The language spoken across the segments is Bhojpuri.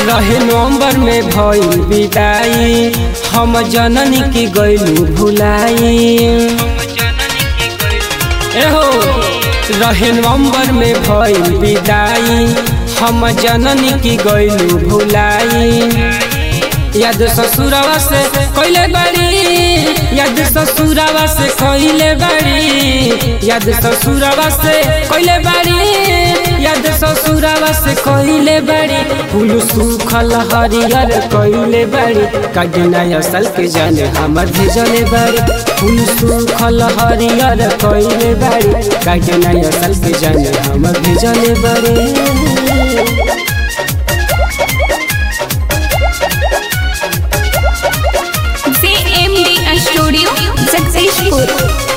रहे नवंबर में भइल विदाई हम जननी की गइलू भुलाई एहो रहे नवंबर में भइल विदाई हम जननी की गइलू भुलाई याद ससुरवा से कइले बाड़ी याद ससुरवा से कइले बाड़ी याद ससुरवा से कइले बाड़ी याद ससुरवा से कइले बाड़ी फूल सुखल हरियर कइले बाड़ी काटना असल के जाने हमर भेजले बाड़ी फूल सुखल हरियर कइले बाड़ी काटना असल के जाने हमर भेजले बाड़ी JMD Studio, Jagdishpur.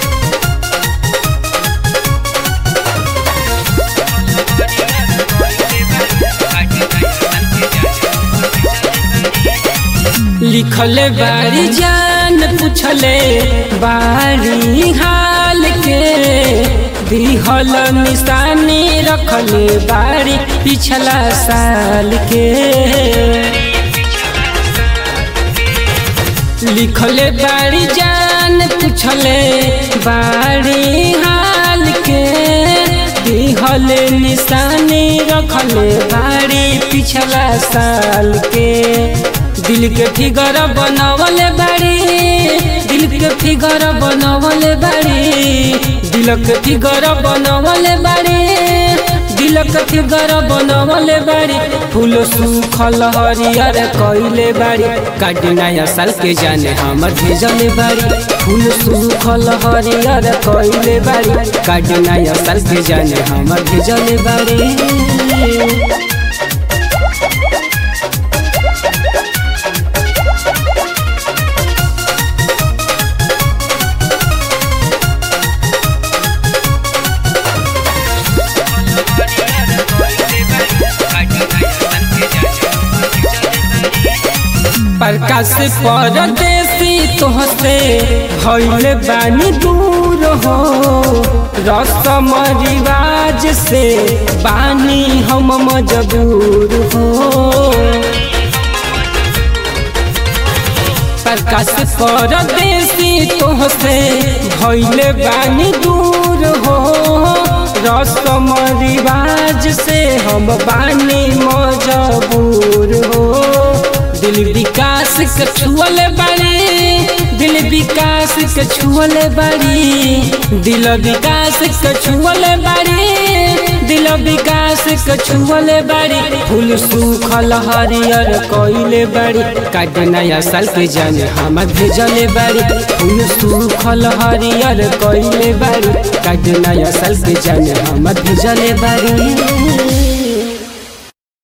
लिखले बारी जान पूछले बारी हाल के दिहल निशानी रखले बारी पिछला साल के लिखले बारी जान पूछले बारी हाल के दिहल निशानी रखले बारी पिछला साल के दिल के फिगर बनवले बाड़ी दिल के फिगर बनवले बाड़ी दिल के फिगर बनवले बाड़ी दिल के फिगर बनवले बाड़ी फूल सुखल हरियर कइले बाड़ी काटना साल के जाने हमर भेजले बाड़ी फूल सुखल हरियर कइले बाड़ी काटना साल के जाने हमर भेजले बाड़ी प्रकाश परदेसी तोहसे भइले बानी दूर हो रसम रिवाज से बानी हम मजबूर हो प्रकाश परदेसी तोहसे भइले बानी दूर हो रसम रिवाज से हम बानी मजबूर हो दिल विकास के छुअले बाड़ी दिल विकास के छुअले बाड़ी दिल विकास के छुअले बाड़ी दिल विकास के छुअले बाड़ी फूल सुखल हरियर कइले बाड़ी काट नया साल के जाने हम भेजले बाड़ी फूल सुखल हरियर कइले बाड़ी काट नया साल के जाने हम भेजले बाड़ी